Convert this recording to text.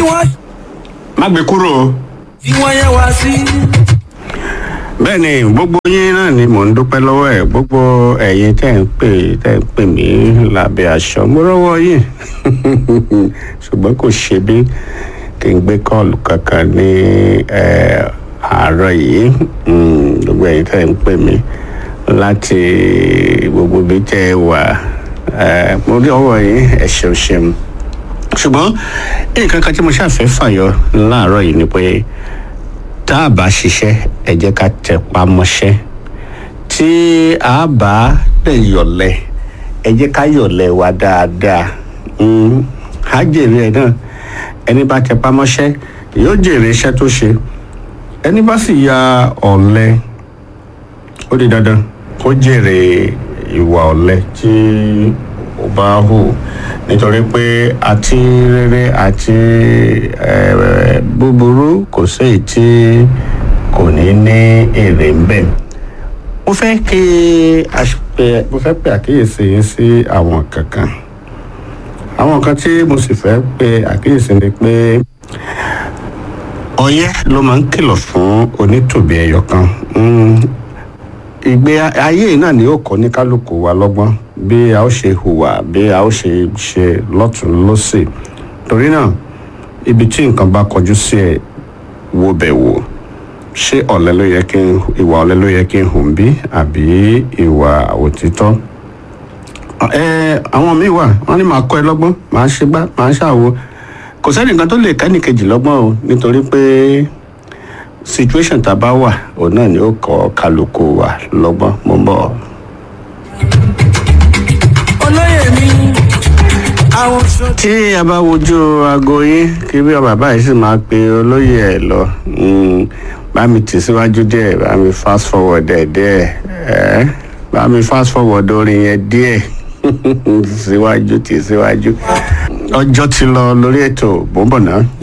tí wọ́n má gbé kúrò o. fi wọ́n yẹn wá sí. bẹ́ẹ̀ ni gbogbo yín náà ni mò ń dúpẹ́ lọ́wọ́ ẹ̀ gbogbo ẹ̀yin tẹ́ ń pè tẹ́ ń pè mí lábẹ́ aṣọ mo rọ́wọ́ yín ṣùgbọ́n kò ṣe bí kí n gbé kọ́ọ̀lù kankan ní eh, àárọ̀ yìí Mm, gbogbo ẹ̀yin tẹ́ ń pè mí láti gbogbo ibi tẹ́ ẹ wà eh, mo rí ọwọ́ yín ẹ ṣeun ṣeun ṣùgbọ́n nǹkan kan tí mo ṣàfẹ́ fàyọ láàárọ̀ yìí ni pé tá a bá ṣiṣẹ́ ẹ jẹ́ ká tẹpá mọ́ṣẹ́ tí a bá lè yọ̀lẹ̀ ẹ jẹ́ ká yọ̀lẹ̀ wa dáadáa Mm, á jèrè ẹ̀ náà ẹni bá tẹpá mọ́ṣẹ́ yóò jèrè iṣẹ́ tó ṣe ẹni bá sì ya ọ̀lẹ ó di dandan kó jèrè ìwà ọ̀lẹ tí ó bá hù nítorí pé àti rere àti eh, búburú kò séyìí tí kò ní ní èrè ń bẹ̀. mo fẹ́ kí a pe- mo fẹ́ pe àkíyèsí yín sí àwọn kankan àwọn nǹkan tí mo sì fẹ́ pe àkíyèsí ni pé ọyẹ́ ló máa ń kìlọ̀ fún onítòbí ẹyọ kan Mm, ìgbé ayé yìí náà ni yóò kọ́ ní kálukú wa lọ́gbọ́n bí a ó ṣe hùwà bí a ó ṣe ṣe lọ́tún lọ́sì torí náà ibi tí nǹkan bá kọjú sí ẹ wo bẹ̀ wò ṣé ọ̀lẹ ló yẹ kí n ìwà ọ̀lẹ ló yẹ kí n hùn bí àbí ìwà òtítọ́ ẹ àwọn míì wà wọn ní màá kọ́ ẹ lọ́gbọ́n màá ṣe gbá màá ṣàwo kò sẹ́ni nǹkan tó lè kẹ́nìkejì lọ́gbọ́n o nítorí pé situation tá a bá wà òun náà ni ó kọ́ kálukú wa lọ́gbọ́n mo ń bọ̀. olóyè mi àwọn sọ. tí a bá wojú aago yín kí bí bàbá yìí sì máa pe olóyè ẹ lọ mm, bá mi tì síwájú díẹ̀ bá mi fast forward ẹ̀ díẹ̀ ẹ̀ bá mi fast forward orin yẹn díẹ̀ síwájú tì síwájú ọjọ́ ti lọ lórí ètò bó ń bọ̀ náà.